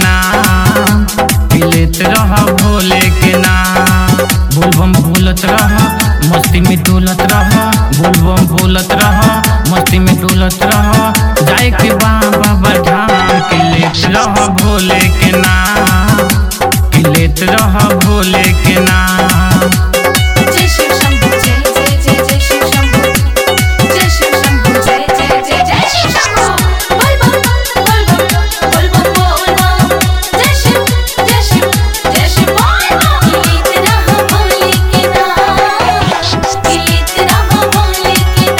नाम पिलेत रह भोले के नाम बोलबम भूलत रह मस्ती में डोलत रह बोलबम भूलत रह मस्ती में डोलत रह जाए के बाबा बढ़ाम पिलेत रह भोले के नाम पिलेत रह भोले के नाम जय शिव शंभू जय जय जय जय शिव शंभू जय शिव शंभू जय जय जय जय शिव शंभू बोल बम बोल बम बोल बम बोल बम जय शिव जय शिव जय शिव बोल बम गीत रहा भोले के नाम गीत रहा भोले के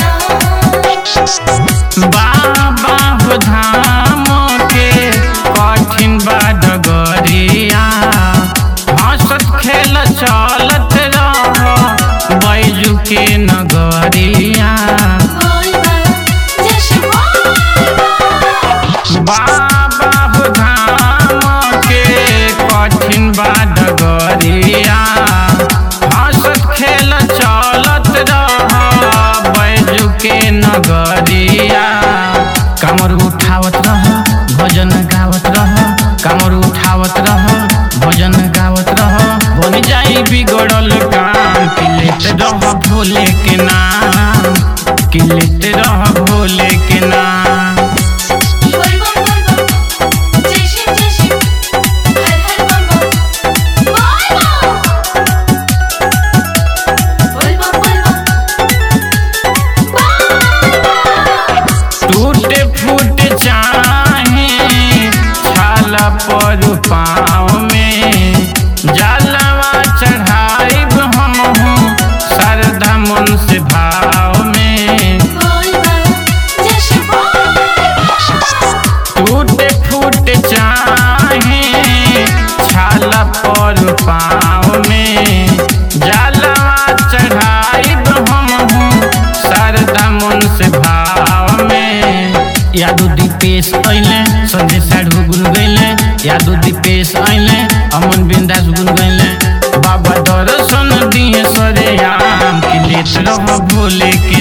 नाम बाबा हो धाम के कठिन बा डगरिया हंसत खेल चलत रह बैजू के नगरिया बोल बम जय शिव बोल बम बाबा हो धाम के कठिन बा डगरिया हंसत खेल चलत रह बैजू के नगरिया कमर उठावत रह भजन गावत रह कमर उठावत रह भजन गावत रह बन जाई बिगड़ल काम किलेत रह भोले के नाम किलेत रह भोले के नाम बोल बम बोल बम जय शिव जय शिव हर हर बम बम बोल बम बोल बम बोल बम बोल बम टूटे फूट चाहे छाला पर पाँव में जलवा चढ़ाइब हम श्रद्धा मन से भाव में बोल बम जय शिव बोल टूटे फूट चाहे छाला पर पाँव में जलवा चढ़ाइब हम श्रद्धा मन से भाव में यादो दीपेश अइले संजय साढ़ू गुन गइले यादो दीपेश अइले अमन बिंदास गुन गइले बाबा दर्शन दिए सरे आम की लेत रह भोले के